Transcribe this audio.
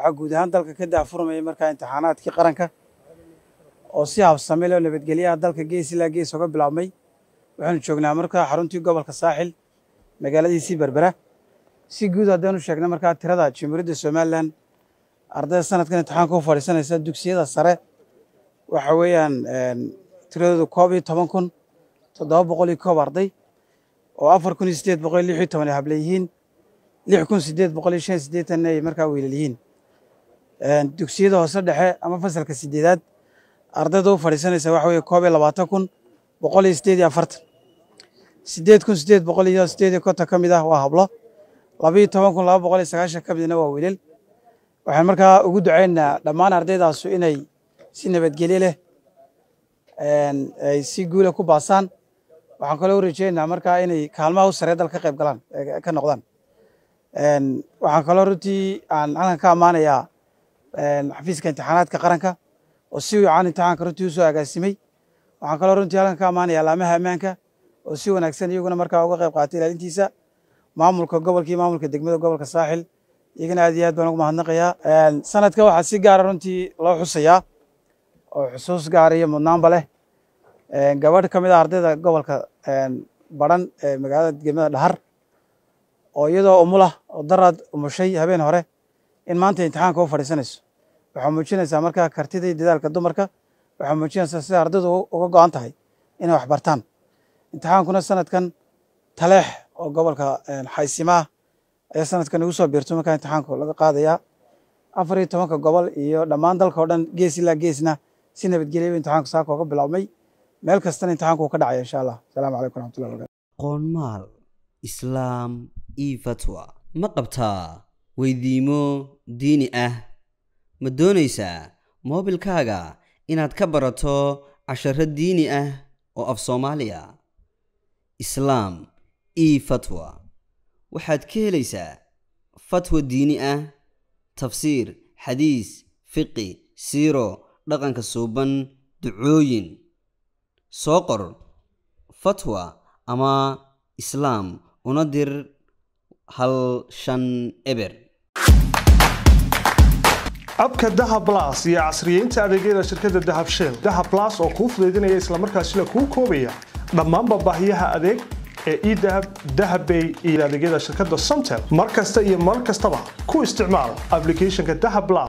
waxaa guud ahaan dalka ka daafurmayay markaa imtixaanaadkii qaranka oo si habsame loo nabadgelyaha dalka gees ilaa gees oga bilaabmay waxaanu joognaa markaa xaruntii gobolka saaxil magaaladiisii berbera si guud haddaanu sheegna markaa tirada jamhuuriyadda somalilan ardayda sanadkan imtixaanka u fadhiisanaysa dugsiyada sare waxa weeyaan tiradoodu koob iyo toban kun toddoba boqol iyo koob arday oo afar kun iyo sideed boqol iyo lix iyo toban ay hable yihiin lix kun sideed boqol iyo shan iyo siddeetan ay markaa wiilal yihiin dugsiyada hoose dhexe ama fasalka sideedaad ardayda u fadhiisanaysa waxa weeye koob iyo labaatan kun boqol iyo sideed iyo afartan sideed kun sideed boqol iyo sideed iyo konton ka mid ah waa hablo laba iyo toban kun laba boqol iyo sagaashan ka midna waa wiilal waxaan markaa ugu ducaynaynaa dhammaan ardaydaasu inay si nabadgelye leh ay si guula ku baasaan waxaan kaloo u rajeynaynaa markaa inay kaalmaha u saree dal ka qayb galaan ka noqdaan waxaan kaloo runtii aan halkan ka ammaanayaa xafiiska imtixaanaadka qaranka oo si wacan imtixaanka runtii usoo agaasimay waxaan kaloo runtii halkan ka ammaanayaa laamaha ammaanka oo si wanaagsan iyaguna markaa uga qayb qaatay ilaalintiisa maamulka gobolka iyo maamulka degmada gobolka saaxil iyagana aad iyo aad baan ugu mahadnaqayaa sanadka waxaa si gaara runtii loo xusayaa oo xusuus gaara iyo mudnaanba leh gabadh ka mid ah ardayda gobolka baran ee magaalada degmada dhahar oo iyadoo umulah oo daraad umushay habeen hore in maanta imtixaanka u fadhiisanayso waxaa muujinaysaa markaa kartida iyo dadaalka dumarka waxaa muujinaysaa sida ardaydu uga go-an tahay inay wax bartaan imtixaankuna sanadkan taleex oo gobolka xaysimaah ayaa sanadkan ugu soo biirto markaa imtixaanku laga qaadayaa afar iyo tobanka gobol iyo dhammaan dalka oo dhan gees ilaa geesna si nabadgelya imtixaanku saaka uga bilaabmay meel kastana imtixaanku uu ka dhacaya insha allah asalaamu calaykum raxmatullahi wabarakatu qoonmaal islaam io fatwa ma qabtaa weydiimo diini ah ma doonaysaa moobilkaaga inaad ka barato casharo diini ah oo af soomaaliya islaam io fatwa waxaad ka helaysaa fatwa diini ah tafsiir xadiis fiqi siiro dhaqanka suuban ducooyin soo qor fatwa ama islaam una dir hal shan eber abka dahab blas iyo casriyeynta adeegyada shirkadda dahab shell dahab blas oo kuu fudaydinaya islamarkaasina kuu koobaya dhammaanba baahiyaha adeeg ee edahab dahabbay iyo adeegyada shirkadda somtel mar kasta iyo mar kastaba ku isticmaal aplicathonka dahab blas